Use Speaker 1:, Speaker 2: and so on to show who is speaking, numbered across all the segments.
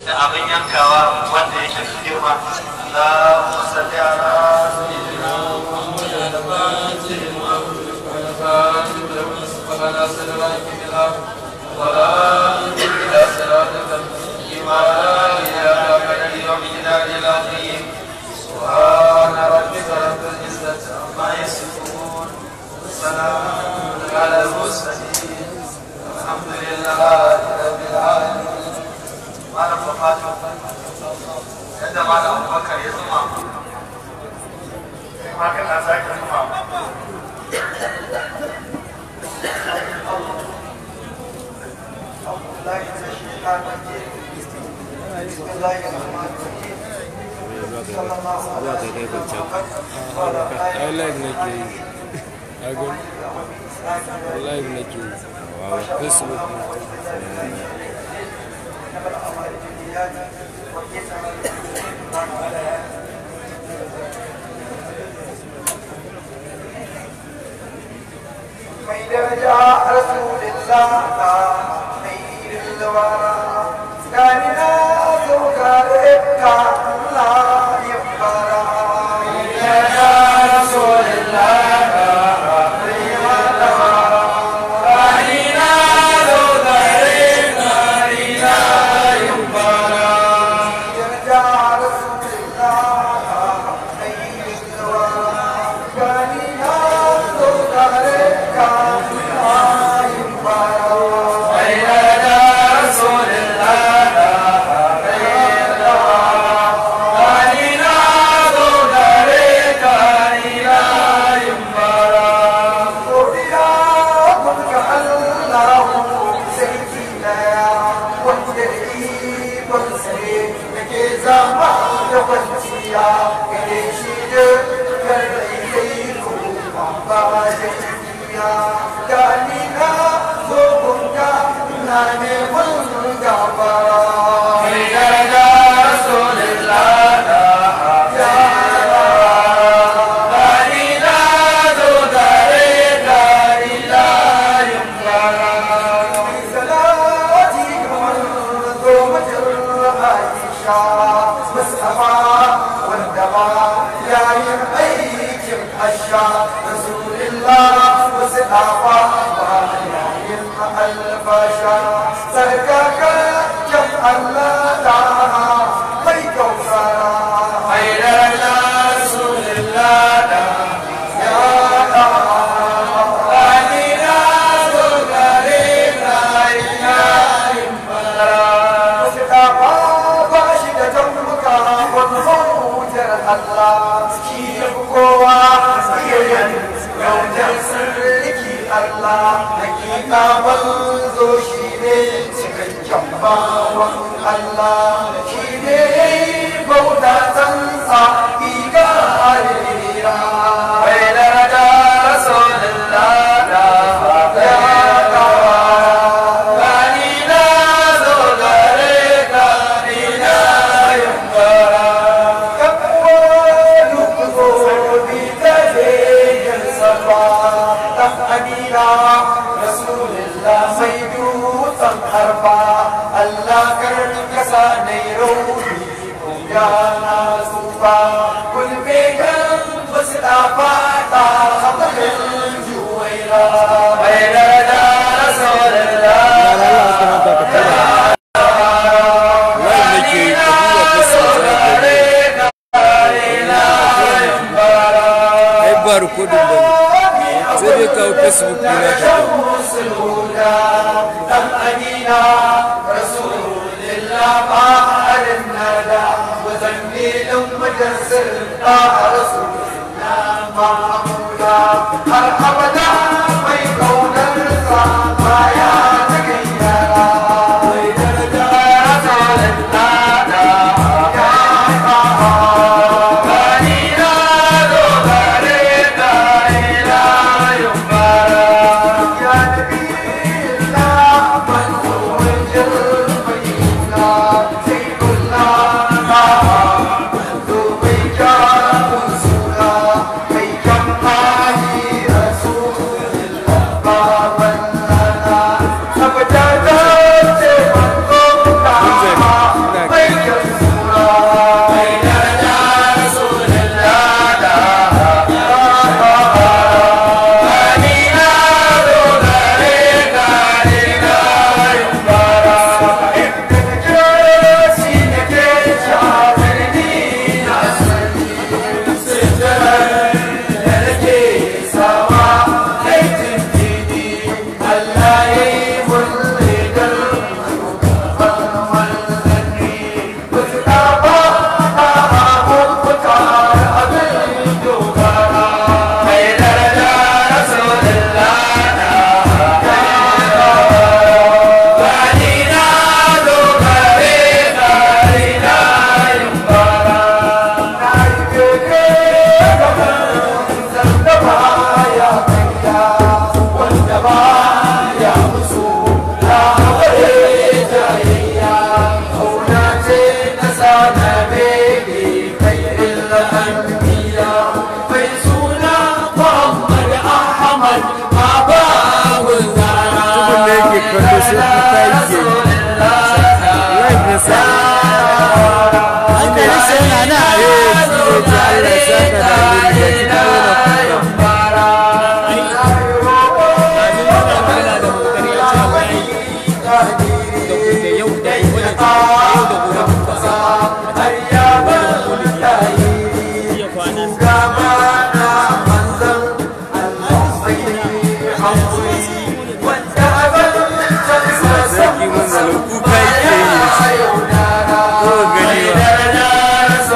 Speaker 1: da abin yankawa wanda yake da girma la musalli ala sayyidina سبحان ربك رب العزة عما يصفون وسلام على المرسلين الحمد لله رب العالمين malam bafatu yadda malam abubakar ya zuma kai ma kana sake zuma
Speaker 2: ai live nake yi agon live nake yi facebook
Speaker 3: mai daraja rasulillah خير الورى كان نازك ربك لا يبقى يا رسول الله
Speaker 4: Rasul
Speaker 3: نبي خير الأنبياء فيسونا محمد أحمد أبا
Speaker 2: Tukun da yake kallo sai kuka yake yi. Live na sa. Inda ya sai na na eh shi ne ce Allah ya saka da alheri ga shi kuma yana kuka. Sarki manzalo kuka yake yi. Ko gani ba.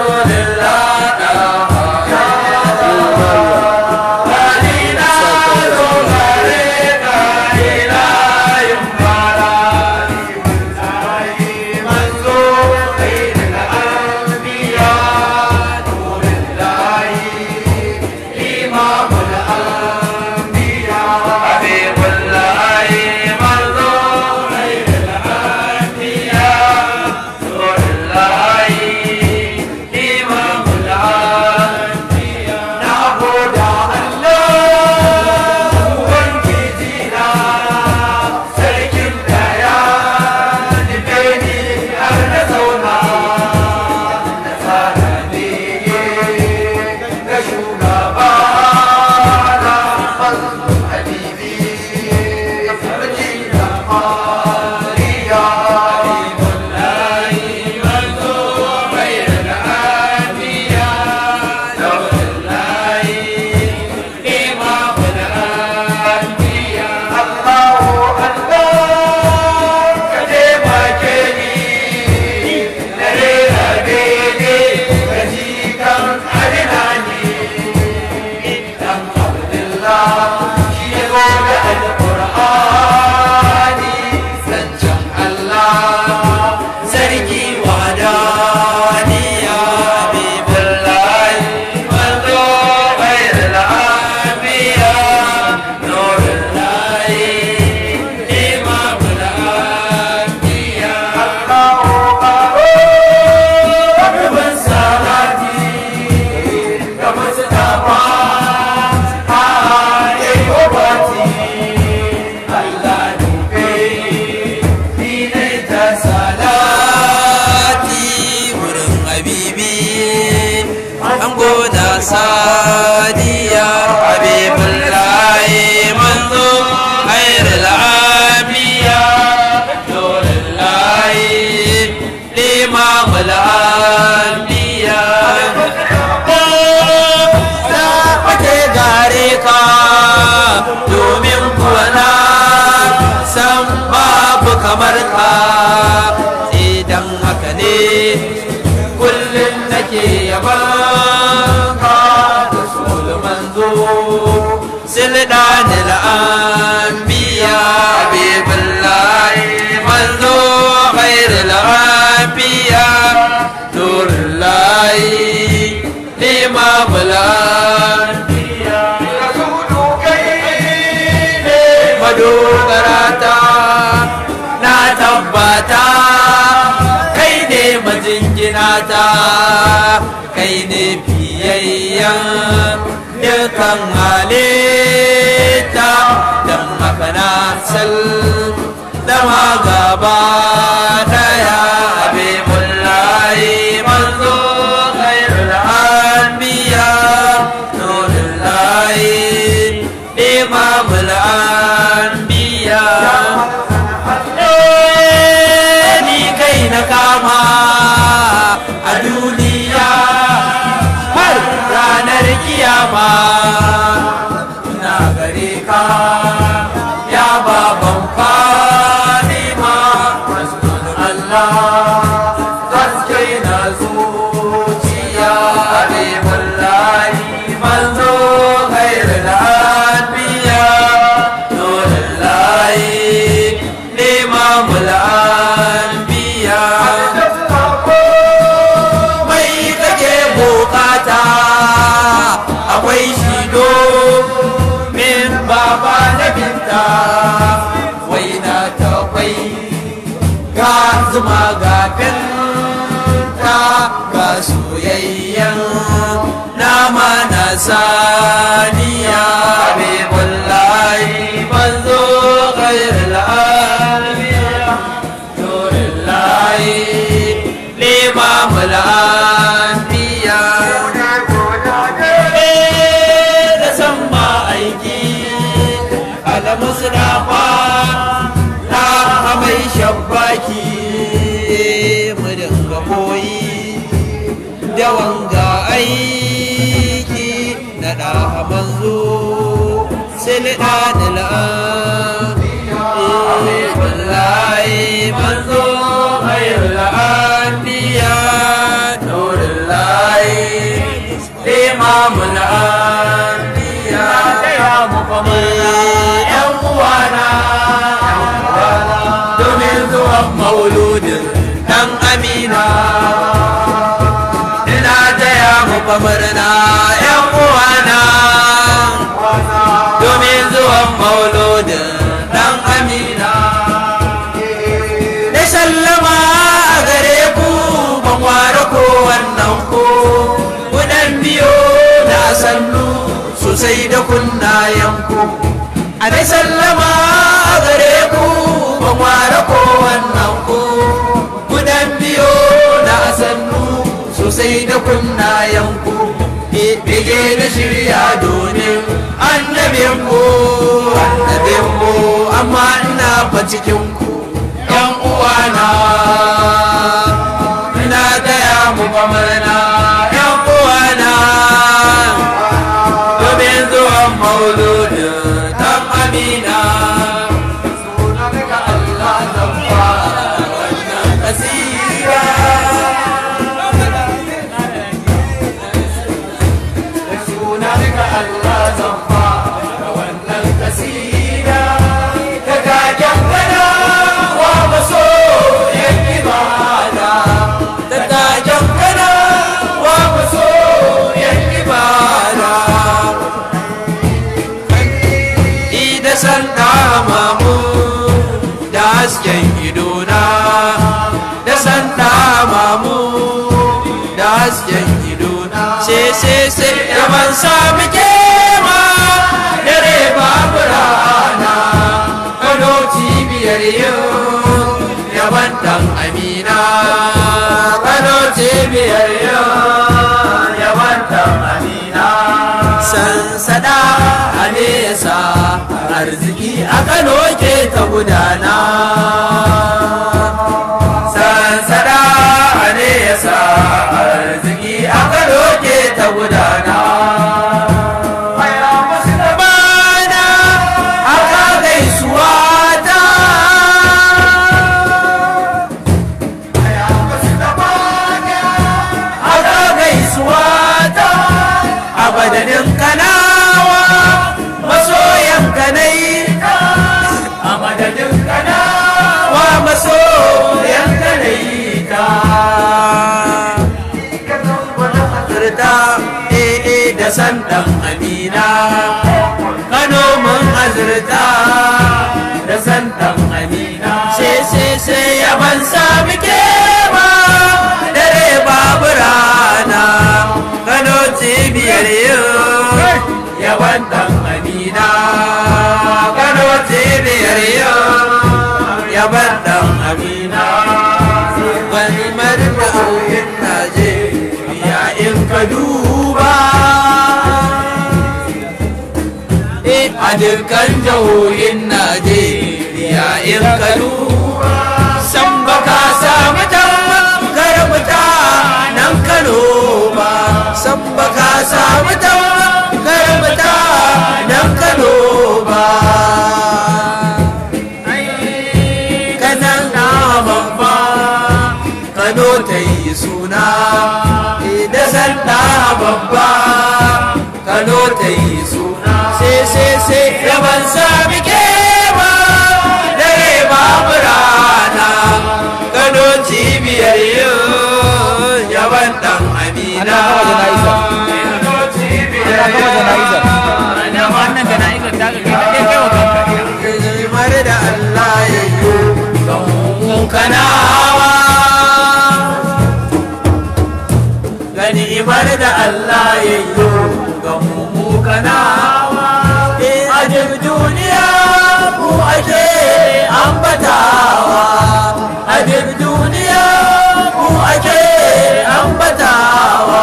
Speaker 4: salati wurin habibi an goda sadiya habibullahi manzo khairul abiya nurullahi limamul anbiya da ake gare ka domin kuwa na san babu kamar ka idan haka ne kullum nake yaban ka da sulman zo sildanil anbiya bibillahi manzo khairul anbiya nurullahi imamul anbiya madogarata na tabbata kai ne majinginata kai ne biyayyen dukan halitta don haka na sal dama gaba daya habibullahi manzo khairul anbiya nurullahi imamul anbiya ni kai na kama a duniya har ranar kiyama na gare ka ya baban fadima Allah gaske na zuciya Habibullahi manzo khairul anbiya nurullahi imamul anbiya saniya habibullahi manzo khairul anbiya nurullahi limamul anbiya da san ma aiki al-mustafa na mai shabbaki mu dinga koyi da wanga aiki na da manzo silda da wallahi manzo khairul anbiya nurullahi imamul anbiya ya muhammad yan uwana domin zuwan mauludin dan amina ina taya muku murna yan uwana domin zuwan mauludin dan amina da sallama a gare ku ban ware ko wannan ko kudan biyo na sannu sosai da kunnayenku a dai sallama a gare ku ban ware ko wannan ko kudan biyo na sannu sosai da kunnayenku bege da shirya domin annabin ku annabin ku amma ina fa cikin ku yan uwana ina taya mu murna yan uwana domin zuwan mauludin dan amina sunanka Allah zan fara wannan kasira sunanka Allah zan fara wannan kasira ka gajen gana wa maso yan ibada ta gajen gana wa maso yan ibada da san mamu da hasken idona da san mamu da hasken idona sai sai sai da ban sami kema dare babu rana kano cibiyar yau yaban dan amina kano cibiyar yau yaban dan amina sansada a nesa arziki a kano ke ta gudana sansada a nesa arziki a kano ke ta gudana Bana aka gaisuwa ta aka gaisuwa ta a badanin kanawa masoyan kanai a madadin kanawa masoyan kanai ta azurta ee da san dan amina kano mun azurta da san dan amina sai sai sai yaban sami kema dare babu rana kano cibiyar yau yaban dan amina kano cibiyar yau yaban dan amina wani marda auyin najeriya in ka duba a dukkan jihohin najeriya in ka duba san baka samu tamkar mutanen kano ba san baka samu tamkar mutanen kano ba kanan na babba kano ta yi suna da sanda babba kano ta yi suna sai sai sai yaban sami kewa dare babu rana kano cibiyar yau yaban dan amina Kano cibiyar yau
Speaker 2: wannan jana'izar ta ga kai kai wa kanka
Speaker 4: Himar da Allah ya yi don kanawa Ganimar da Allah ya yi ga mu ganawa a duk duniya mu ake ambatawa a duk duniya mu ake ambatawa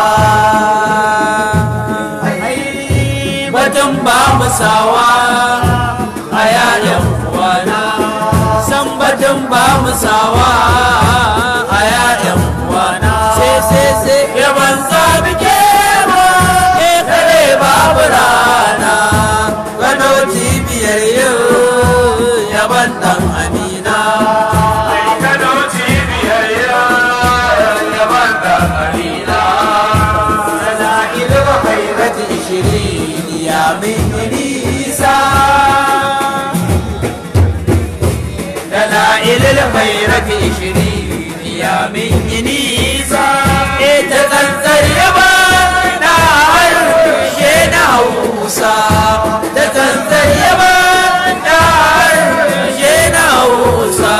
Speaker 4: batun ba mu sawa a yayan uwana san batun ba mu sawa a yayan uwana sai sai sai yaban sabi ke ma ke kare babu rana gano cibiyar yau yaban dan amina
Speaker 3: Kano cibiyar yaban da Amina.
Speaker 4: sana ilmu khairati ishirin ya min nisa دلائل الخيرة عشرين يا من نيسا تتنزل يبانا عرشنا هوسا تتنزل يبانا عرشنا هوسا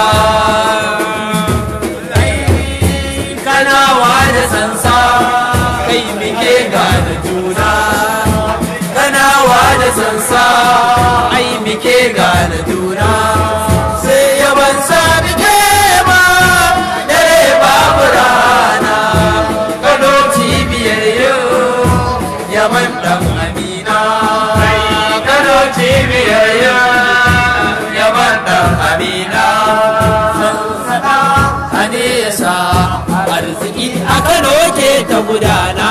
Speaker 4: kana wada sansa kai muke gane juna kana wada sansa ai muke gane juna sai yaban sami ke ma dare babu rana kano cibiyar yau yaban dan amina kano cibiyar yau yaban dan amina ane yasa arziki a kano ke ta gudana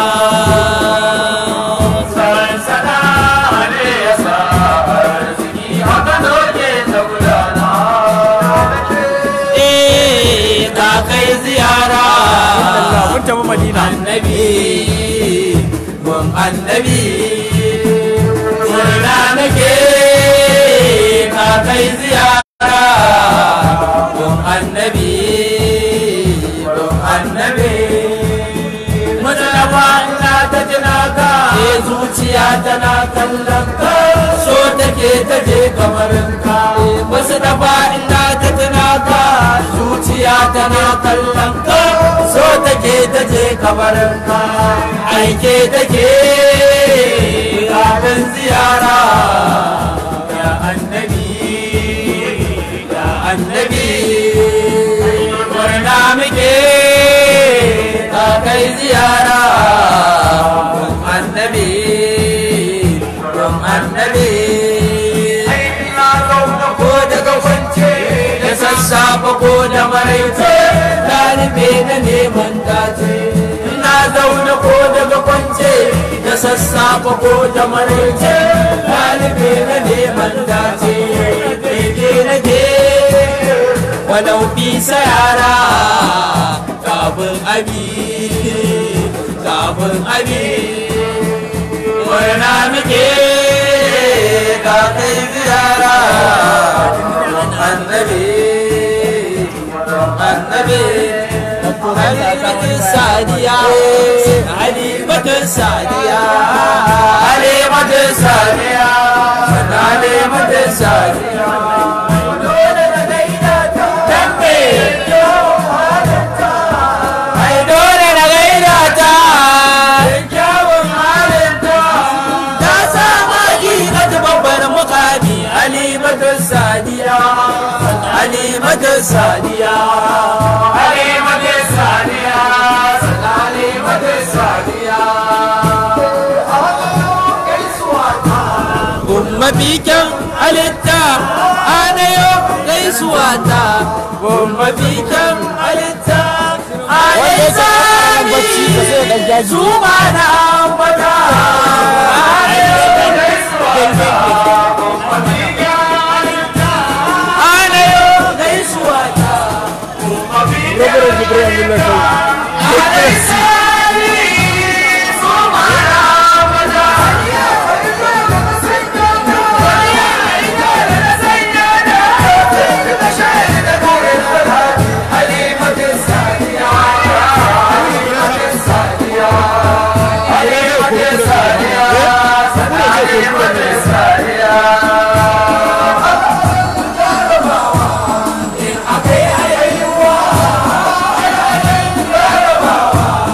Speaker 3: Sansana ne ya sa arziki a Kano ke ta gudana.
Speaker 4: eh ka kai ziyara
Speaker 2: mun tafi madina
Speaker 4: annabi mun annabi murna nake ka kai ziyara mun annabi mun annabi Mustapha ina ta jina ka ke zuciya tana kallon ka so take ta je kamarin ka Mustapha ina ta jina ka zuciya tana kallon ka so take ta je kamarin ka aike take kafin ziyara ya annabi ya annabi murna muke ka kai ziyara gun annabi gun annabi
Speaker 3: Ina zaune
Speaker 4: ko daga kwance da sassafe ko da maraice ɗalibe na neman dace ina zaune ko daga kwance da sassafe ko da maraice ɗalibe na neman dace daidai na ke walau bisa yara kafin abi kafin abi murna muke ka kai ziyara annabi annabi halimatin sadiya halimatin sadiya halimatin sadiya halimatin sadiya dole na gaida ta dambe ai dole na gaida ta kyawun halinta ta sama gina babbar mukami alimatun sadiya alimatun sadiya
Speaker 3: Halimatu Sadiya, Halimatu Sadiya.
Speaker 4: Gumma bikin halitta anayo gaisuwa ta Gumma bikin halitta anayo
Speaker 2: bacci ka sai dan jaji
Speaker 4: su ma na ambata anayo gaisuwa ta
Speaker 2: Reverend Jibril Abdullahi
Speaker 4: Sadiya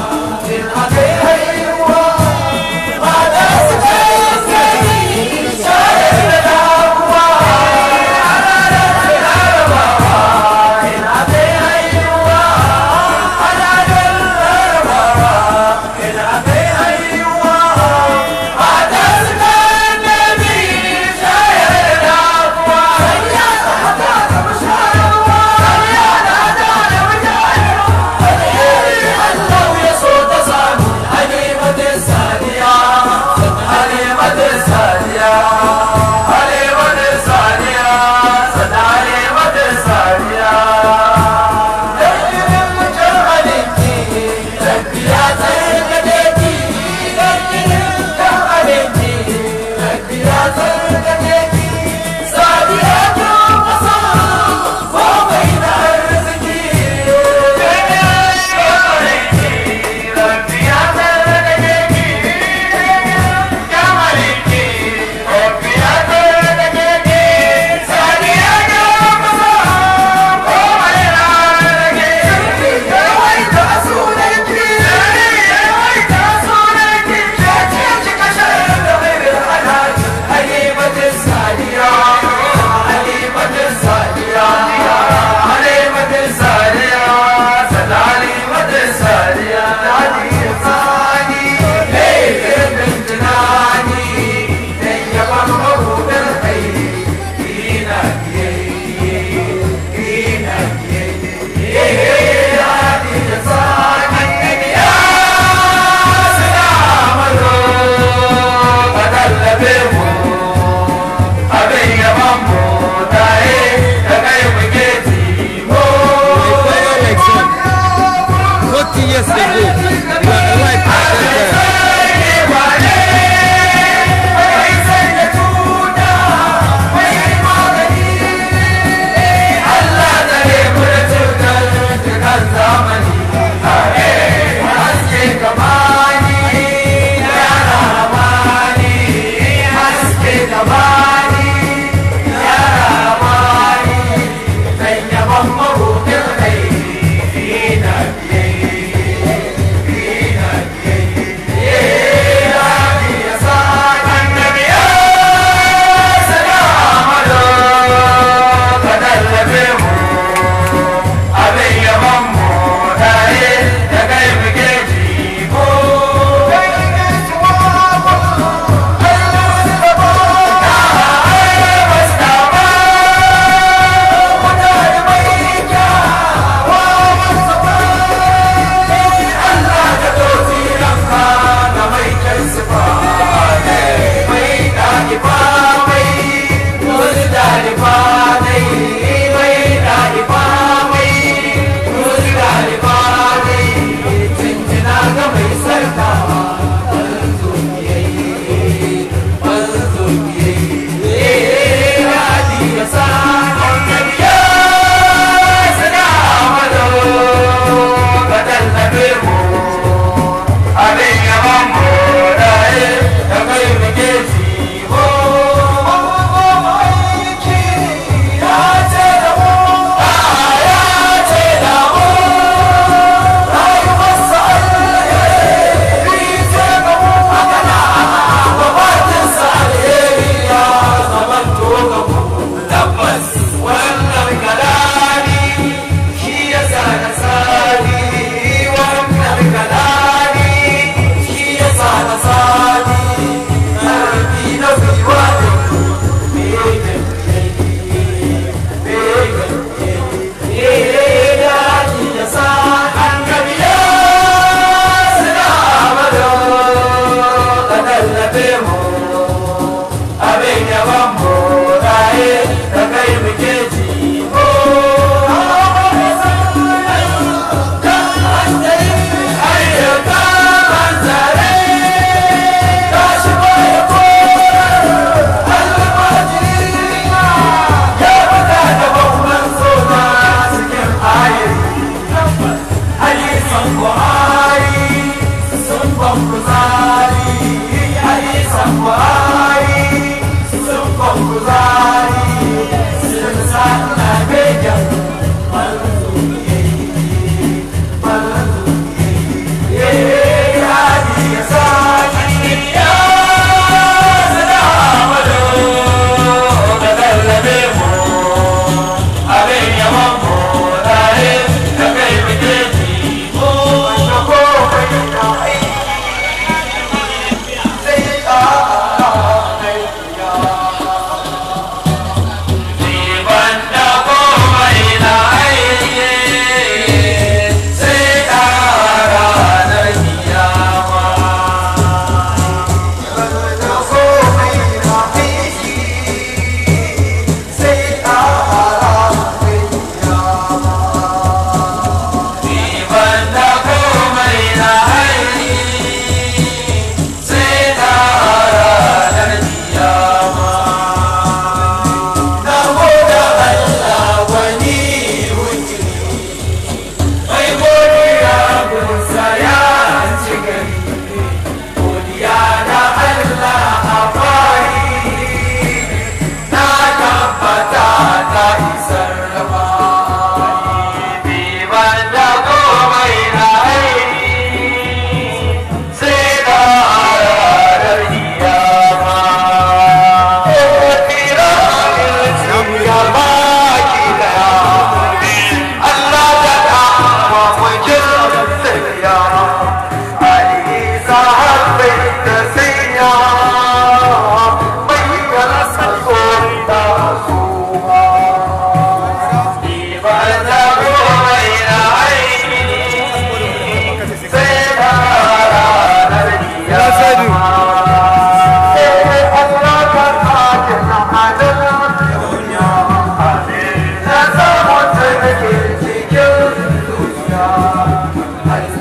Speaker 3: Allah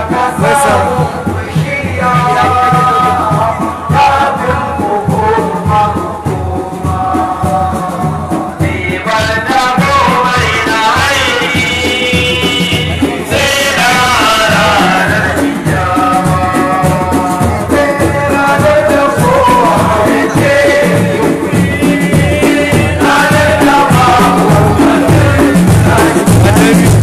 Speaker 2: masa annabi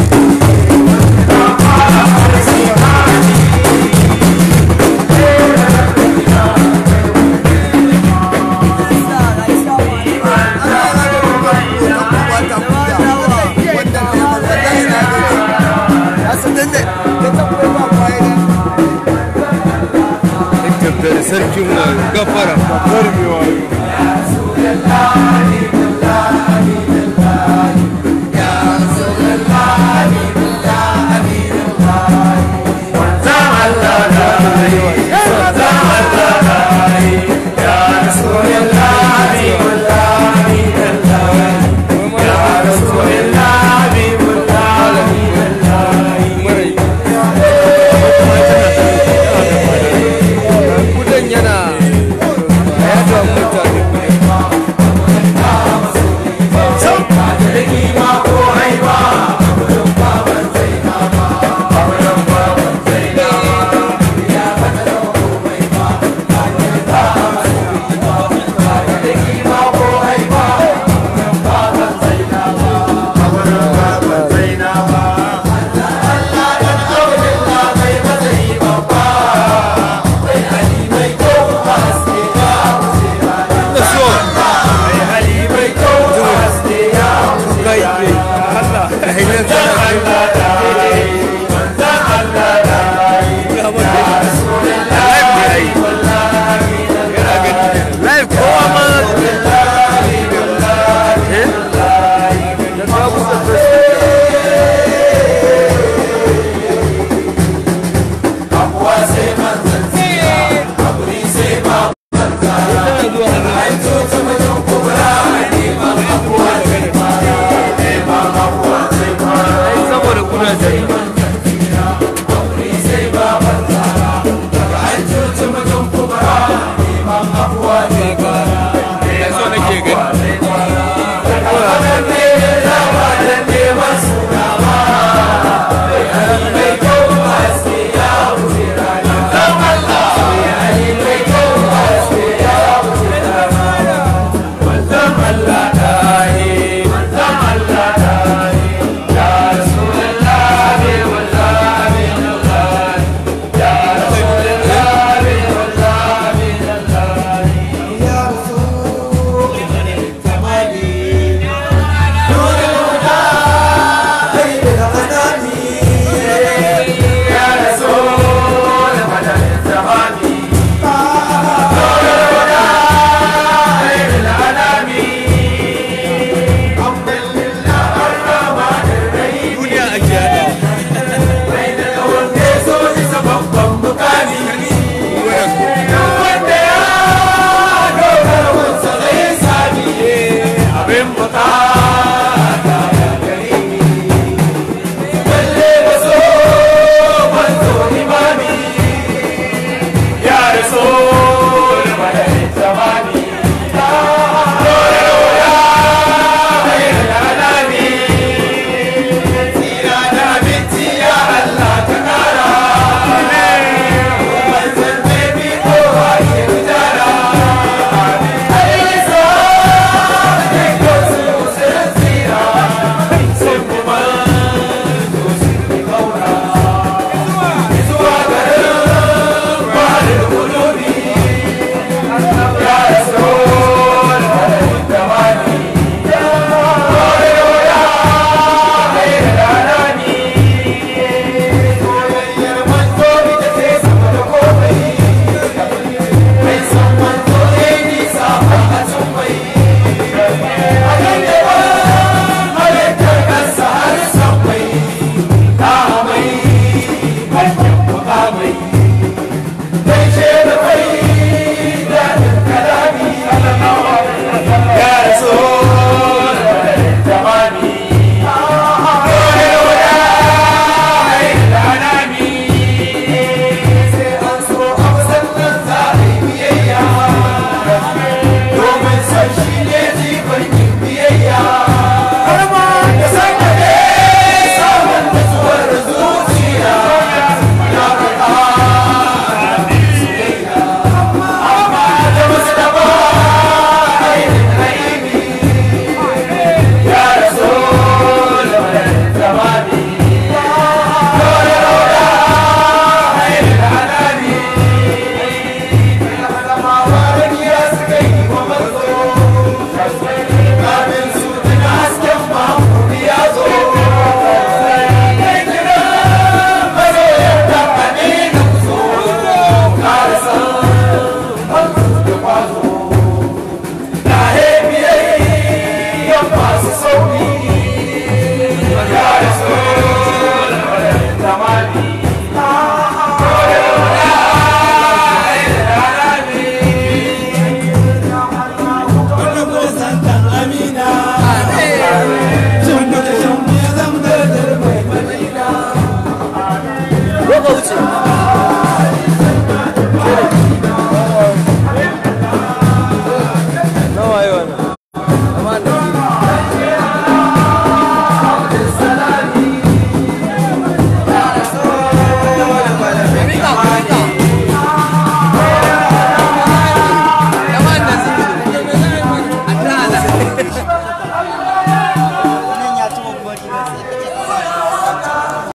Speaker 2: Ekipleri sarkin wa gafara babbar mai wayo